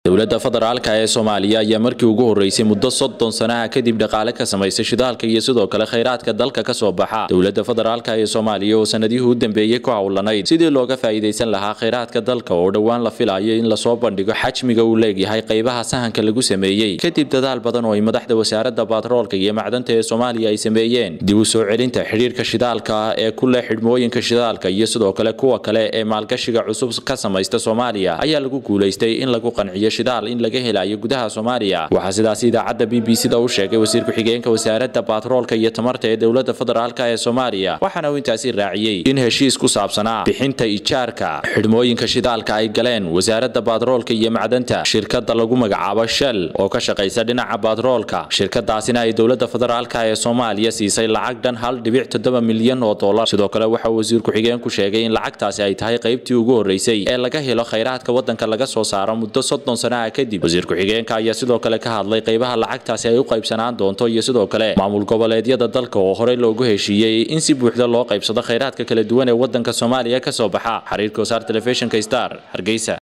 dowladda federaalka ee soomaaliya ayaa markii ugu horeysay muddo soddon sanaha kadib dhaqaale ka samaysay shidaalka iyo sidoo kale khayraadka dalka ka soo baxa dowladda federaalka ee soomaaliya oo sanadihii u dambeeyey ku howlanayd sidii looga faa'iidaysan lahaa khayraadka dalka oo dhowaan la filayo in lasoo bandhigo xajmiga uu leegyahay qaybaha sahanka lagu sameeyey kadib dadaal badan oo ay madaxda wasaaradda baatroolka iyo macdanta ee soomaaliya ay sameeyeen dib u soo celinta xidhiirka shidaalka ee ku leh xidhmooyinka shidaalka iyo sidoo kale kuwa kale ee maalgashiga cusub ka samaysta soomaaliya ayaa lagu guulaystay in lagu qanciyo shidaal in laga helayo gudaha soomaaliya waxaa sidaas idaacadda b b c da u sheegay wasiir ku-xigeenka wasaaradda baatroolka iyo tamarta ee dowladda federaalk ee soomaaliya waxaana uu intaasi raaciyey in heshiis ku saabsanaa bixinta ijaarka xidhmooyinka shidaalka ay galeen wasaaradda baatroolka iyo macdanta shirkadda lagu magacaabo shell oo ka shaqaysa dhinaca baatroolka shirkadaasina ay dowladda federaalk ee soomaaliya siisay lacag dhan hal dhibic toddoba milyan oo dollar sidoo kale waxa wasiir ku-xigeenku sheegay in lacagtaasi ay tahay qaybtii ugu horeysay ee laga helo khayraadka waddanka laga soo saaro muddo soddon sanaha kadib wasiir ku-xigeenka ayaa sidoo kale ka hadlay qaybaha lacagtaasi ay u qaybsanaan doonto iyo sidoo kale maamul goboleedyada dalka oo horey loogu heshiiyey in si buuxda loo qaybsado khayraadka kala duwan ee waddanka soomaaliya ka soo baxa xiriirka wasaar telefishinka star hargeysa